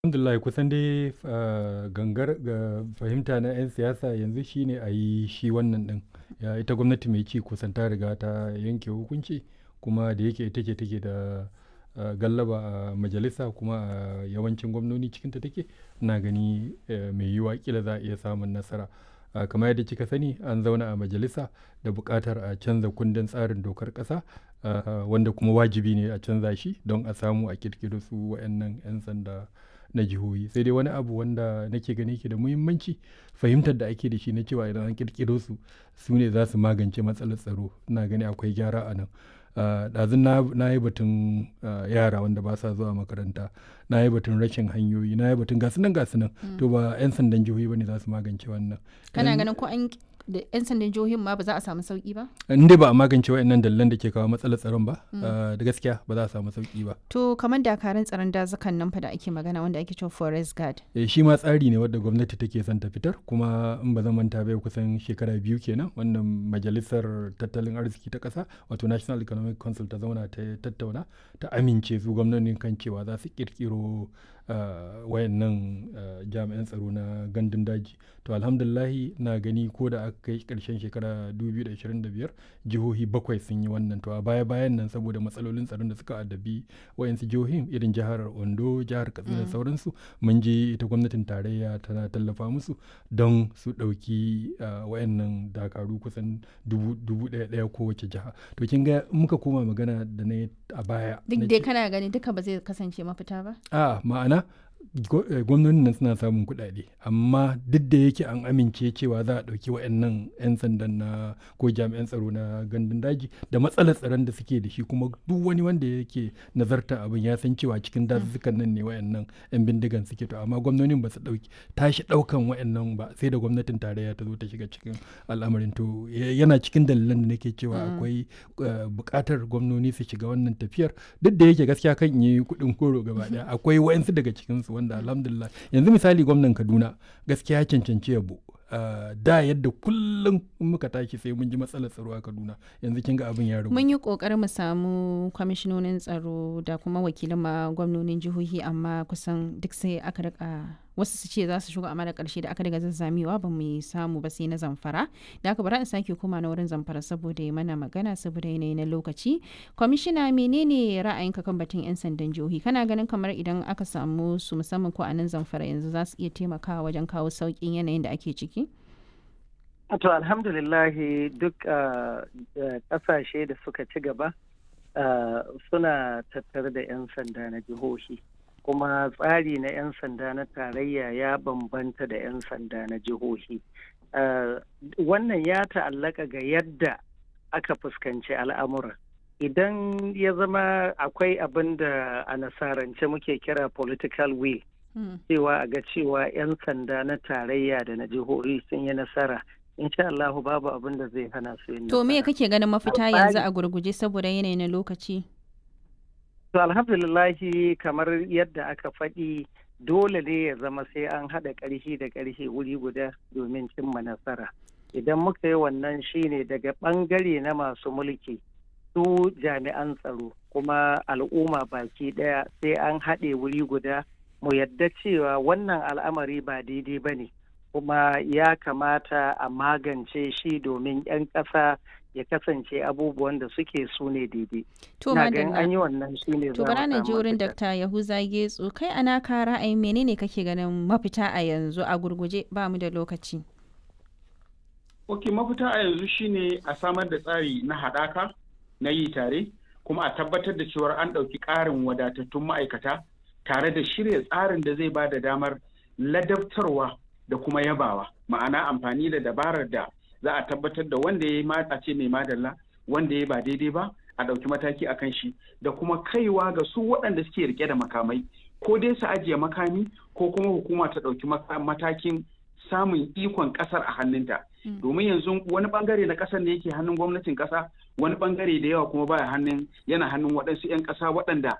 Alhamdulillah kusan dai uh, gangar ga fahimta na 'yan siyasa yanzu shine a yi shi wannan din ya ita gwamnati mai ci kusan ta riga ta yanke hukunci kuma da yake ita ce take da uh, gallaba a majalisa kuma a yawancin gwamnoni cikinta take na gani uh, mai yiwa kila za a iya samun nasara uh, kamar yadda kika sani an zauna a majalisa da buƙatar a canza kundin tsarin dokar ƙasa uh, wanda kuma wajibi ne a canza shi don a samu a kirkiro su wa'annan 'yan sanda na jihohi sai dai wani abu wanda nake gani ke da muhimmanci fahimtar da ake da shi na cewa idan an kirkiro su su ne za su magance matsalar tsaro na gani akwai gyara a nan ɗazun na yi batun yara wanda ba sa zuwa makaranta na yi batun rashin hanyoyi na yi batun gasu nan gasu nan to ba 'yan sandan jihohi ba ne za su magance wannan kana ganin ko an da 'yan sandan jihohin ma ba za a samu sauki ba? in dai ba a magance wa'annan dalilan da ke kawo matsalar tsaron ba da gaskiya ba za a samu sauki ba to kamar dakarun tsaron dazukan nan fa da ake magana wanda ake cewa forest guard eh shi ma tsari ne wadda gwamnati take son ta fitar kuma in ba zan manta bai kusan shekara biyu kenan wannan majalisar tattalin arziki ta kasa wato national economic council ta zauna ta tattauna ta amince su gwamnonin kan cewa za su kirkiro Uh, wayannan uh, jami'an tsaro na gandun daji to alhamdulahi na gani ko da aka kai karshen shekara 2025 jihohi bakwai sun yi wannan to a baya bayan nan saboda matsalolin tsaron da suka addabi wayansu jihohin irin jihar ondo jihar katsina da mm. sauransu mun je ita gwamnatin tarayya tana tallafa musu don su ɗauki uh, wayannan dakaru kusan dubu ɗaya ɗaya kowace jiha to kin ga muka koma magana da na a baya duk dai kana gani duka ba zai kasance mafita ba a ma'ana gwamnonin nan suna samun kuɗaɗe amma duk da yake an amince cewa za a ɗauki wa'annan 'yan sandan na ko jami'an tsaro na gandun daji da matsalar tsaron da suke da shi kuma duk wani wanda yake nazarta abin ya san cewa cikin dazuzzukan nan ne wa'annan 'yan bindigan suke to amma gwamnonin ba su ɗauki tashi ɗaukan wa'annan ba sai da gwamnatin tarayya ta zo ta shiga cikin al'amarin to yana cikin dalilan da nake cewa akwai buƙatar gwamnoni su shiga wannan tafiyar duk da yake gaskiya kan yi kuɗin koro gaba ɗaya akwai wa'ansu daga cikinsu wanda alhamdulillah yanzu misali gwamnan kaduna gaskiya ya cancanci yabo Uh, da yadda kullum muka tashi sai mun ji matsalar tsaro a kaduna yanzu kin ga abin ya ragu mun yi kokarin mu samu kwamishinonin tsaro da kuma wakilan ma gwamnonin jihohi amma kusan duk sai aka rika wasu su ce za su shigo amma da karshe da aka daga zazzamewa ba mu samu ba sai na zamfara da aka bara in sake koma na wurin zamfara saboda ya mana magana saboda yanayi na lokaci kwamishina menene ra'ayinka kan batun yan sandan jihohi kana ganin kamar idan aka samu su musamman ko a nan zamfara yanzu za su iya taimakawa wajen kawo sauƙin yanayin da ake ciki To alhamdulillahi duk ƙasashe da suka ci gaba suna tattare da 'yan sanda na jihohi. Kuma tsari na 'yan sanda na tarayya ya bambanta da 'yan sanda na jihohi. Wannan ya ta'allaka ga yadda aka fuskanci al'amura. Idan ya zama akwai abin da a nasarance muke kira political will. cewa a ga cewa 'yan sanda na tarayya da na jihohi sun yi nasara insha Allah babu abin da zai hana su yin to me kake ganin mafita yanzu a gurguje saboda yanayi na lokaci to alhamdulillahi kamar yadda aka faɗi dole ne ya zama sai an haɗa ƙarfi da ƙarfi wuri guda domin cimma nasara idan muka yi wannan shine daga ɓangare na masu mulki su jami'an tsaro kuma al'umma baki ɗaya sai an haɗe wuri guda mu yadda cewa wannan al'amari ba daidai ba ne kuma ya kamata a magance shi domin 'yan ƙasa ya kasance abubuwan da suke su ne daidai. To madalla. an yi wannan shi ne To bara na ji wurin Dr. Yahuza Getso kai ana ka ra'ayin menene kake ganin mafita a yanzu a gurguje ba mu da lokaci. Ok mafita a yanzu shine a samar da tsari na haɗaka na yi tare kuma a tabbatar da cewar an ɗauki ƙarin wadatattun ma'aikata tare da shirya tsarin da zai ba da damar ladabtarwa da kuma yabawa ma'ana amfani da dabarar da za a tabbatar da wanda ya yi a ce mai madalla wanda ya ba daidai ba a ɗauki mataki a kan shi da kuma kaiwa ga su waɗanda suke rike da makamai ko dai su ajiye makami ko kuma hukuma ta ɗauki matakin samun ikon ƙasar a hannunta domin yanzu wani bangare na ƙasar da yake hannun gwamnatin ƙasa wani bangare da yawa kuma baya hannun yana hannun waɗansu 'yan ƙasa waɗanda